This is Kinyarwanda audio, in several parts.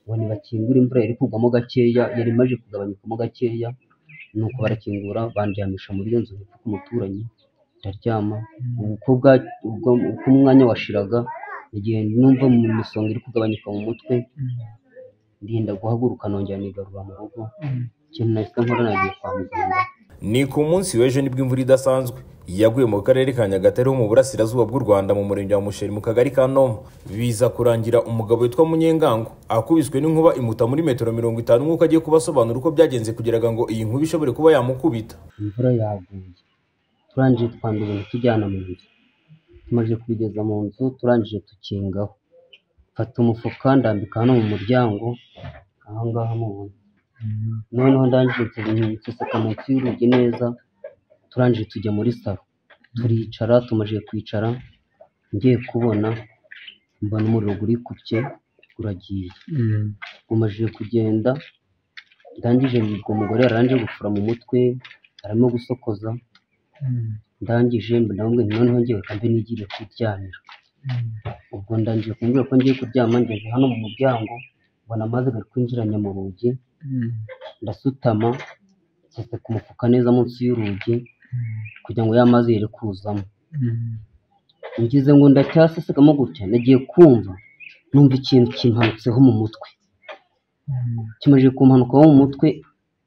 ngo nibakingure imvura yari kugwamo gakeya, yari imaze kugabanyukamo gakeya, nuko barakingura bandyamisha muri iyo nzu hepfo ku muturanyi, ndaryama, uko umwanya washiraga, nagiye numva imisonga iri kugabanyuka mu mutwe, ndinda guhaguruka nongera nigarura mu rugo, ikintu nahise nkora nagiye kwa muganga. ni ku munsi w'ejo nibwo imvura idasanzwe yaguye mu karere ka nyagatare ho mu burasirazuba bw'u rwanda mu murenge wa musheri mu kagari ka noma biza kurangira umugabo witwa munyengango akubiswe n'inkuba imuta muri metero mirongo itanu nk'uko agiye kubasobanura uko byagenze kugira ngo iyi nkuba ishobore kuba yamukubita imvura yaguye turangije twanda ibintu tujyana mu nzu tumaze kubigeza mu nzu turangije dukingaho mfata umufuka ndambika hano mu muryango aha ngaha mubona noneho ndangije nseseka munsi y'urugi neza turangije tujya muri salo turicara tumaze kwicara ngiye kubona mbona umuriro urikubye uragiye umaze kugenda ndangije ubwo mugore yaranje gufura mu mutwe arimo gusokoza ndangije ndababwira nti noneho ngewe kandi nigire kuryamira ubwo ndangije kumbwira ko ngiye kuryama ngeze hano mu muryango mbona amazi ari kwinjiranya mu rugi ndasutama nseseka umufuka neza munsi y'urugi kugira ngo ya mazi yere kuzamo ngize ngo ndacyasesegamo gutya nagiye kumva numva ikintu kimpanutseho mu mutwe kimaze kumpanukaho mu mutwe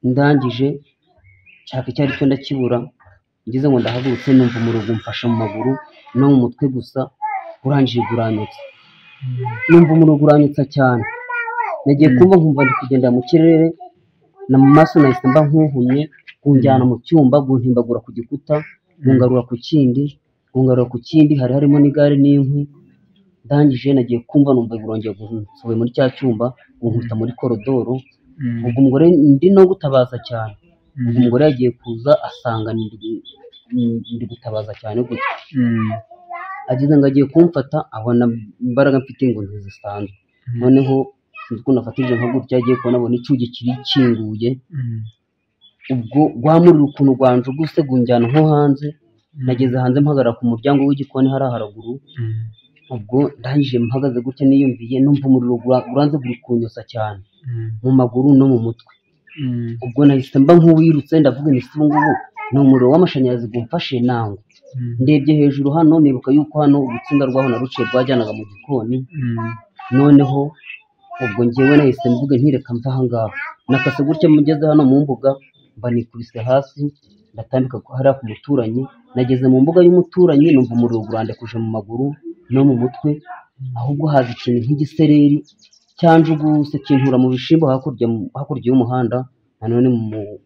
ndangije nshaka icyo ari cyo ndakibura ngize ngo ndahagurutse numva umurongo umfashe mu maguru no mu mutwe gusa urangije uranyutse numva umurongo uranyutse cyane nagiye kumva nkumva ndi kugendera mu kirere na mu maso nahise mba nkuhumye kunjyana mu cyumba guntimbagura ku gikuta gungarura ku kindi gungarura ku kindi hari harimo n'igare n'inkwi ndangije nagiye kumva numva burongeye gusohoye muri cya cyumba gunkuta muri korodoro ubwo umugore ndi no gutabaza cyane ubwo umugore yagiye kuza asanga ndi gutabaza cyane gutya ageze ngo agiye kumfata abona imbaraga mfite ngo ntizisanzwe noneho sinzi ukuntu afatije nka gutya agiye kubona abona icyugi kiri kinguye ubwo rwamurira ukuntu rwanje guse gunjyana nko hanze nageze hanze mpagarara ku muryango w'igikoni hariya haraguru ubwo ndangije mpagaze gutya niyumviye numva umuriro uranze buri kunyosa cyane mu maguru no mu mutwe ubwo nahise mba nk'uwirutse ndavuga nti si ubungubu ni umuriro w'amashanyarazi gumfashe nango ndebye hejuru hano nibuka yuko hano urutsinga rwaho na ruciye rwajyanaga mu gikoni noneho ubwo ngewe nahise mvuga nkireka mva aha ngaha nakase gutya mugeze hano mu mbuga mba nikubise hasi ndatambika hariya ku muturanyi nageze mu mbuga y'umuturanyi numva umuriro urandekuje mu maguru no mu mutwe ahubwo haza ikintu nk'igisereri cyanjuguse kintura mu bishimbo hakurya hakurya y'umuhanda nanone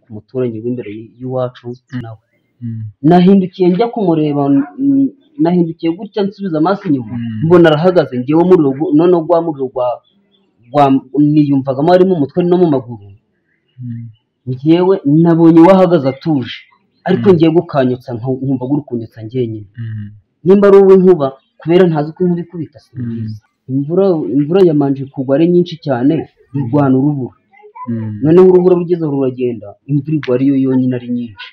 ku muturanyi w'imbere y'iwacu nawe nahindukiye njya kumureba nahindukiye gutya nsubiza amaso inyuma mbona arahagaze ngewe umuriro noneho gwa muriro gwa niyumvagamo harimo umutwe no mu maguru ngewe nabonye wahagaze atuje ariko ngiye gukanyutsa nkumva gukunyutsa ngenyine nimba ari uw'inkuba kubera ntazi uko inkuba ikubita si byiza imvura imvura yamanje kugwa ari nyinshi cyane irwana urubura noneho urubura rugezeho ruragenda imvura igwa ariyo yonyine ari nyinshi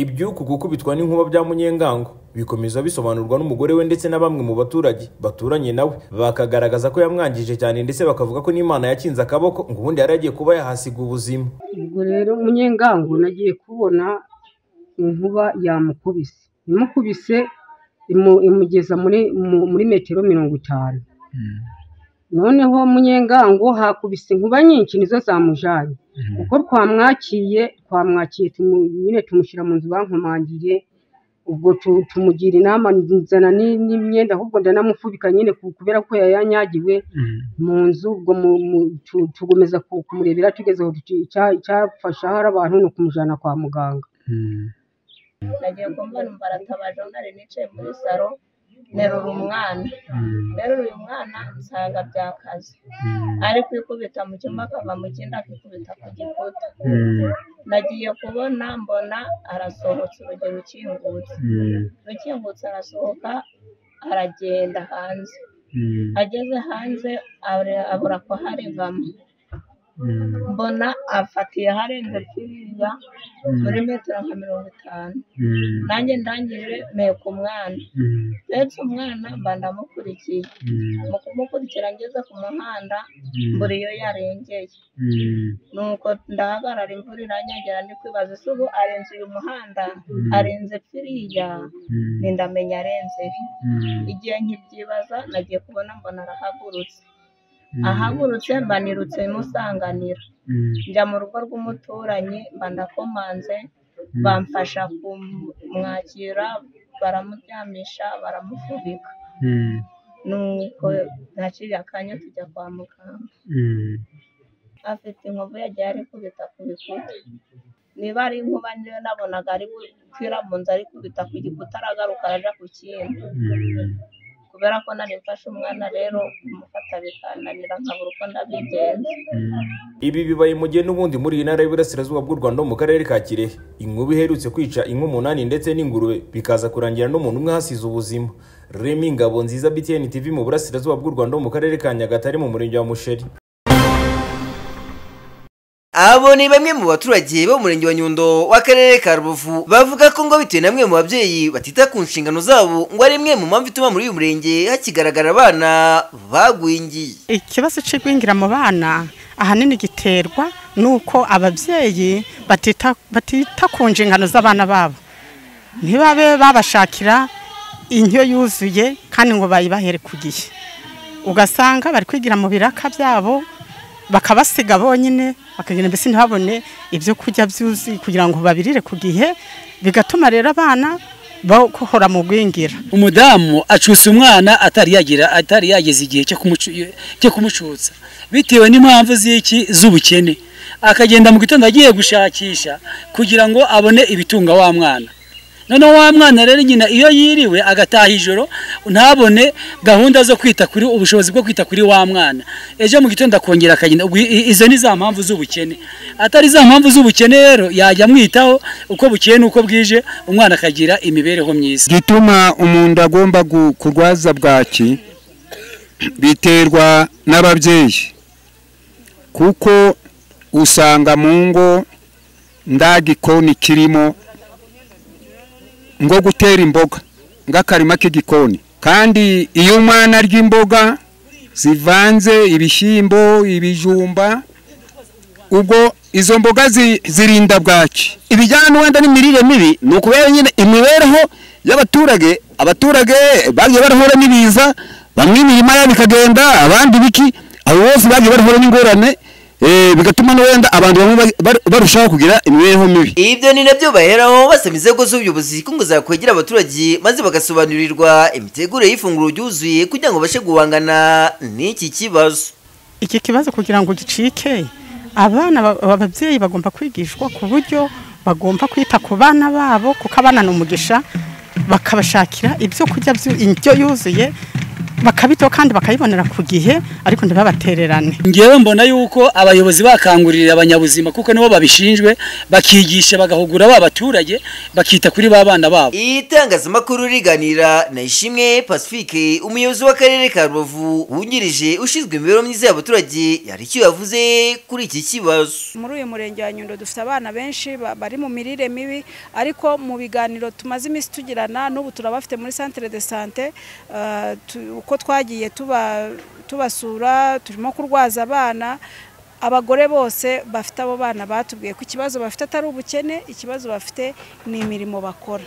iby'uku gukubitwa n'inkuba bya munyengango bikomeza bisobanurwa n'umugore we ndetse na bamwe mu baturage baturanye nawe bakagaragaza ko yamwangije cyane ndetse bakavuga ko n'imana yakinze akaboko ngo ubundi yari agiye kuba yahasiga ubuzima ubwo rero munyengango nagiye kubona inkuba yamukubise imukubise imugeza muri metero mirongo itanu noneho munyengango hakubise inkuba nyinshi nizo zamujyanye kuko twamwakiye twamwakiye nyine tumushyira mu nzu bankomangiye ubwo tumugira inama nzana n'imyenda ahubwo ndanamufubika nyine kubera ko yayanyagiwe mu nzu ubwo tugomeza kumurebera tugeze aho icyafasha hari abantu ni ukumujyana kwa muganga nagiye kumva numva aratabaje nari nicaye muri saro nterura umwana nterura uyu mwana nsanga byakaze ari kwikubita mu cyumba akava mu kindi akikubita ku gikuta nagiye kubona mbona arasohotse urugi rukingutse rukingutse arasohoka aragenda hanze ageze hanze abura ko hari vama mbona afatiye aharenze kiriya muri metero nka mirongo itanu nanjye ndangije nteko umwana ndetse umwana mba ndamukurikiye mu kumukurikira ngeze ku muhanda mbura iyo yarengeye nuko ndahagarara imvura iranyagera ndi kwibaza ese ubu arenze uyu muhanda arenze kiriya ntindamenye arenze he igihe nkibyibaza nagiye kubona mbona arahagurutse ahagurutse mbanirutse musanganira njya mu rugo rw'umuturanyi mba ndakomanze bamfasha kumwakira baramuryamisha baramufubika nuko naciye akanya tujya kwa muganga afite inkovu yagiye ari kubita ku bikuta niba ari inkuba niyo nabonaga ari gukira mu nzu ari kubita ku gikuta aragaruka araja ku kindi kubera ko nari mfashe umwana rero kumufata bikananira nkabura uko ndabigenza Ibi bibaye mu gihe n'ubundi muri iyi ntara y'Iburasirazuba bw'u Rwanda ho mu karere ka Kirehe. Inkuba iherutse kwica inka umunani ndetse n'ingurube bikaza kurangira n'umuntu umwe ahasize ubuzima. Remy Ngabo nziza BTN TV mu Burasirazuba bw'u Rwanda ho mu karere ka Nyagatare mu murenge wa Musheri. Abo ni bamwe mu baturage bo mu murenge wa Nyundo w'akarere ka Rubavu bavuga ko ngo bitewe na mwe mu babyeyi batita ku nshingano zabo ngo ari imwe mu mpamvu ituma muri uyu murenge hakigaragara abana bagwingiye. ikibazo cy'igwingira mu bana ahanini giterwa n'uko ababyeyi batita batita ku nshingano z'abana babo ntibabe babashakira indyo yuzuye kandi ngo bayibahere ku gihe ugasanga bari kwigira mu biraka byabo bakabasiga bonyine bakagira mbese ntihabone ibyo kurya byuzuye kugira ngo babirire ku gihe bigatuma rero abana bahora mu gwingira umudamu acusa umwana atari yagira atari yageza igihe cyo kumucu- cyo kumucutsa bitewe n'impamvu z'iki z'ubukene akagenda mu gitondo agiye gushakisha kugira ngo abone ibitunga wa mwana noneho wa mwana rero nyina iyo yiriwe agataha ijoro ntabone gahunda zo kwita kuri ubushobozi bwo kwita kuri wa mwana ejo mu gitondo akongera akagenda Ubwo i- izo ni za mpamvu z'ubukene atari za mpamvu z'ubukene rero yajya amwitaho uko bukeye n'uko bwije umwana akagira imibereho myiza gituma umuntu agomba gu- kurwaza bwaki biterwa n'ababyeyi kuko usanga mu ngo nda gikoni kirimo ngo gutera imboga ng'akarima k'igikoni kandi iyo umwana arya imboga zivanze ibishyimbo ibijumba ubwo izo mboga zi- zirinda bwaki ibijyana n'uwenda n'imirire mibi ni ukubera nyine imibereho y'abaturage abaturage bagiye barahura n'ibiza bamwe imirima yabo ikagenda abandi biki abo bose bagiye barahura n'ingorane eh, bigatuma n'uwenda abantu bamwe bari- bari- barushaho kugira imibereho mibi Ibyo ni nabyo baheraho basaba inzego z'ubuyobozi ko ngo zakwegera abaturage maze bagasobanurirwa imitegurire y'ifunguro ryuzuye kugira ngo babashe guhangana n'iki kibazo. iki kibazo kugira ngo gicike abana ba- ababyeyi bagomba kwigishwa ku buryo bagomba kwita ku bana babo kuko abana ni umugisha bakabashakira ibyo kurya byu- indyo yuzuye bakabitaho kandi bakayibonera ku gihe ariko ntibabatererane ngewe mbona yuko abayobozi bakangurira abanyabuzima kuko nibo babishinzwe bakigisha bagahugura ba baturage bakita kuri ba bana babo itangazamakuru riganira na ishimwe pacifique umuyobozi w'akarere ka rubavu wungirije ushinzwe imibereho myiza y'abaturage yari icyo yavuze kuri iki kibazo muri uyu murenge wa nyundo dufite abana benshi ba- bari mu mirire mibi ariko mu biganiro tumaze iminsi tugirana n'ubu turabafite muri centre de sante eh, tu- uko twagiye tuba- tubasura turimo kurwaza abana abagore bose bafite abo bana batubwiye ko ikibazo bafite atari ubukene ikibazo bafite ni imirimo bakora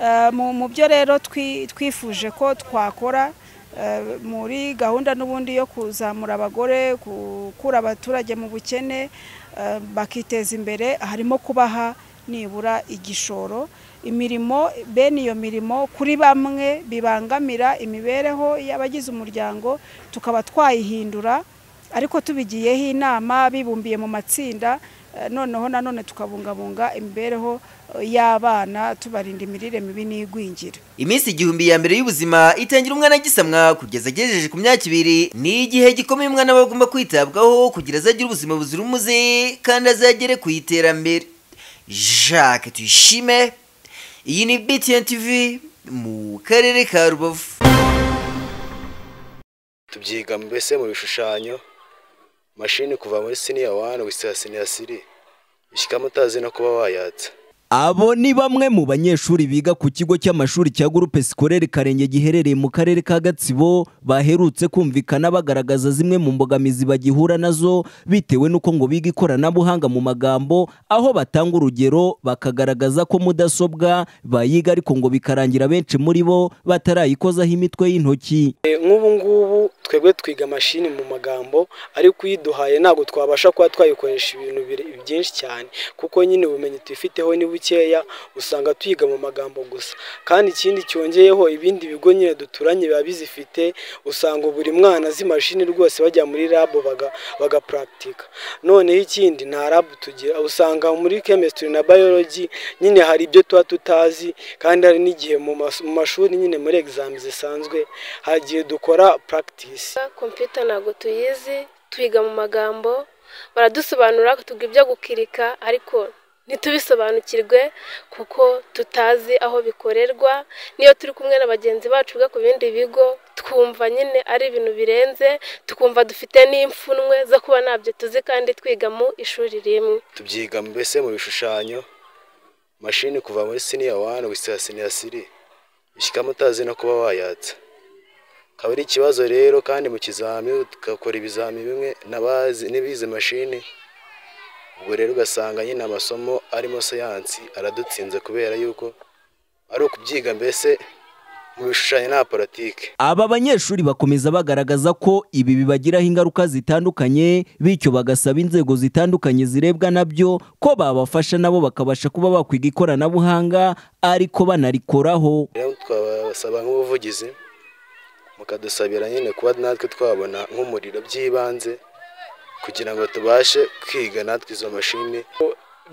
Eh, mu mu byo rero twi- twifuje ko twakora eh, muri gahunda n'ubundi yo kuzamura abagore gukura abaturage mu bukene eh, bakiteza imbere harimo kubaha nibura igishoro imirimo bene iyo mirimo kuri bamwe bibangamira imibereho y'abagize umuryango tukaba twayihindura ariko tubigiyeho inama bibumbiye mu matsinda eh, noneho nanone tukabungabunga imibereho eh, y'abana tubarinda imirire mibi n'igwingira iminsi igihumbi ya mbere y'ubuzima itangira umwana agisamwa kugeza agejeje ku myaka ibiri ni igihe gikomeye umwana aba agomba kwitabwaho kugira azagire ubuzima buzira umuze kandi azagere ku iterambere jacques tuyishime iyi ni btn tv mu karere ka rubavu tubyiga mbese mu bishushanyo mashini kuva muri siniya wani wisaya siniya siri bishyikamo utazi no kuba wayatsa Abo ni bamwe mu banyeshuri biga ku kigo cy'amashuri cya Groupe Scolaire Karenge giherereye mu karere ka Gatsibo baherutse kumvikana bagaragaza zimwe mu mbogamizi bagihura nazo bitewe n'uko ngo biga ikoranabuhanga mu magambo aho batanga urugero bakagaragaza ko mudasobwa bayiga ariko ngo bikarangira benshi muri bo batarayikozaho imitwe y'intoki. nk'ubu ngubu twebwe twiga mashini mu magambo ariko uyiduhaye ntabwo twabasha kuba twayikoresha ibintu bire- byinshi cyane kuko nyine ubumenyi tuyifiteho ni bukeya usanga tuyiga mu magambo gusa kandi ikindi cyongeyeho ibindi bigo nyine duturanye biba bizifite usanga buri mwana azi mashini rwose bajya muri rabu bagapuragitika noneho ikindi nta rabu tugira usanga muri chemistry na biology nyine hari ibyo tuba tutazi kandi hari n'igihe mu mas- mu mashuri nyine muri examen zisanzwe hari igihe dukora practice kompiyuta ntabwo tuyizi tuyiga mu magambo baradusobanurira tuga ibyo gukirika ariko ntitubisobanukirwe kuko tutazi aho bikorerwa niyo turi kumwe na bagenzi bacu biga ku bindi bigo twumva nyine ari ibintu birenze tukumva dufite n'imfunwe zo kuba ntabyo tuzi kandi twiga mu ishuri rimwe tubyiga mbese mu bishushanyo mashini kuva muri siniya wani wisaya siniya siri bishyikamo utazi no kuba wayatsa akaba ari ikibazo rero kandi mu kizamini tugakora ibizamini bimwe n'abazi n'ibize mashini ubwo rero ugasanga nyine amasomo arimo siyansi aradutsinze kubera yuko ari ukubyiga mbese mu bishushanyo nta politiki Aba banyeshuri bakomeza bagaragaza ko ibi bibagiraho ingaruka zitandukanye bityo bagasaba inzego zitandukanye zirebwa nabyo ko babafasha nabo bakabasha kuba bakwiga ikoranabuhanga ariko banarikoraho rero twabasaba nk'ubuvugizi mukadusabira nyine kuba natwe twabona nk'umuriro by'ibanze kugira ngo tubashe kwiga natwe izo mashini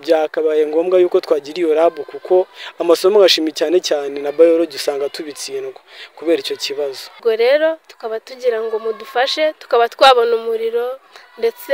byakabaye ngombwa yuko twagira iyo rabu kuko amasomo agashimi cyane cyane na biology usanga tubitsindwa kubera icyo kibazo ubwo rero tukaba tugira ngo mudufashe tukaba twabona umuriro ndetse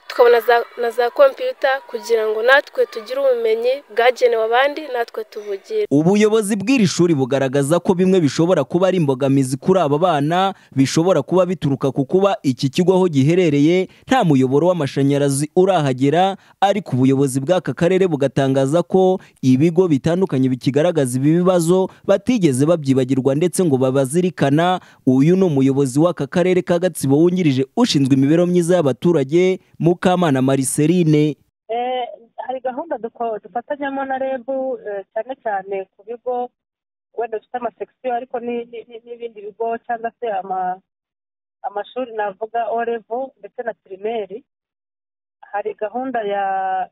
tukabona za- na za kompiyuta kugira ngo natwe tugire ubumenyi bwagenewe abandi natwe tubugire ubuyobozi bw'iri shuri bugaragaza ko bimwe bishobora kuba ari imbogamizi kuri aba bana bishobora kuba bituruka ku kuba iki kigo aho giherereye nta muyoboro w'amashanyarazi urahagera ariko ubuyobozi bw'aka karere bugatangaza ko ibigo bitandukanye bikigaragaza ibi bibazo batigeze babyibagirwa ndetse ngo babazirikana uyu ni umuyobozi w'aka karere ka gatsibo wungirije ushinzwe imibereho myiza y'abaturage mukamana mariserine Eh, hari gahunda duko- dufatanyamo na reb eh, cyane cyane ku bigo wenda dufite amasekisiyo ariko ni- ni- ni- n'ibindi bigo cyangwa se ama- amashuri navuga orevo ndetse na pirimeri hari gahunda ya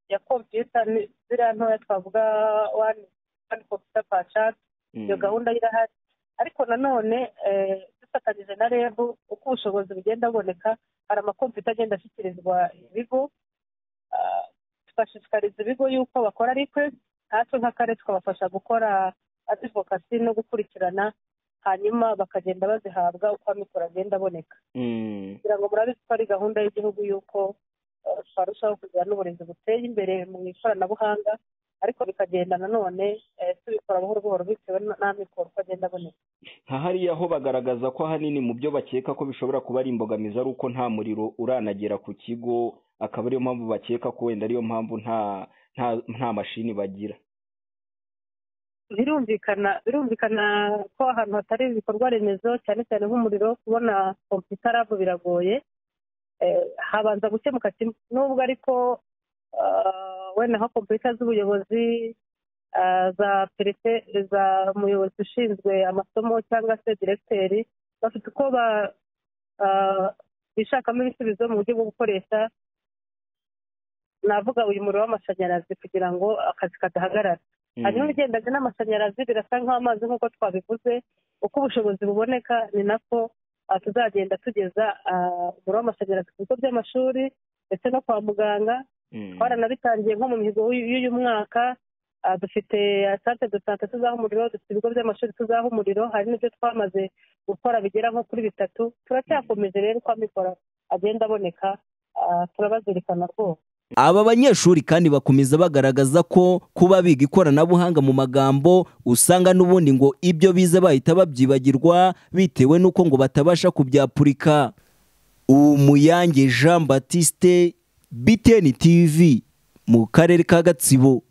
ya kompiyuta ni- ziriya ntoya twavuga wani wani kompiyuta pashati iyo Mm. gahunda irahari ariko nanone eh, dufatanyije na reb uko ubushobozi bugenda buboneka hari amakompiyuta agenda ashyikirizwa ibigo ah, tugashishikariza ibigo yuko bakora request natwe nk'akarere tukabafasha gukora adivokasi no gukurikirana hanyuma bakagenda bazihabwa uko amikoro agenda aboneka Mm. kugira ngo murabizi ko ari gahunda y'igihugu y'uko eh, twarushaho kugira n'uburezi buteye imbere mu ikoranabuhanga ariko bikagenda nanone eh, tubikora buhoro buhoro bitewe n- n'amikoro uko agenda aboneka nka hariya ho bagaragaza ko ahanini mu byo bakeka ko bishobora kuba ari imbogamizi ari uko nta muriro uranagera ku kigo akaba ariyo mpamvu bakeka ko wenda ariyo mpamvu nta nta nta mashini bagira birumvikana birumvikana ko ahantu hatari ibikorwa remezo cyane cyane nk'umuriro kubona kompiyuta rabu biragoye Eh, habanza gukemuka kimwe nubwo ariko ah, wenda nka kompiyuta z'ubuyobozi ah, za perefe za muyobozi ushinzwe amasomo cyangwa se diregiteri bafite uko ba- ah, bishakamo ibisubizo mu buryo bwo gukoresha navuga uyu muriro w'amashanyarazi kugira ngo akazi kadahagarara Mm. hanyuma ibigendanye n'amashanyarazi birasa nk'amazi nk'uko twabivuze uko ubushobozi buboneka ni nako ah, tuzagenda tugeza ah, umuriro w'amashanyarazi ku bigo by'amashuri ndetse no kwa muganga twaranabitangiye nko mu mihigo y'uyu y'uyu mwaka Ah, dufite sante de sante tuzaho umuriro dufite ibigo by'amashuri tuzaho umuriro hari n'ibyo twamaze gukora bigera nko kuri bitatu turacyakomeje rero uko amikoro agenda aboneka ah, turabazirikana rwose Aba banyeshuri kandi bakomeza bagaragaza ko kuba biga ikoranabuhanga mu magambo usanga n'ubundi ngo ibyo bize bahita babyibagirwa bitewe n'uko ngo batabasha kubyapurika umuyange jean batiste biteni tv mu karere ka gatsibo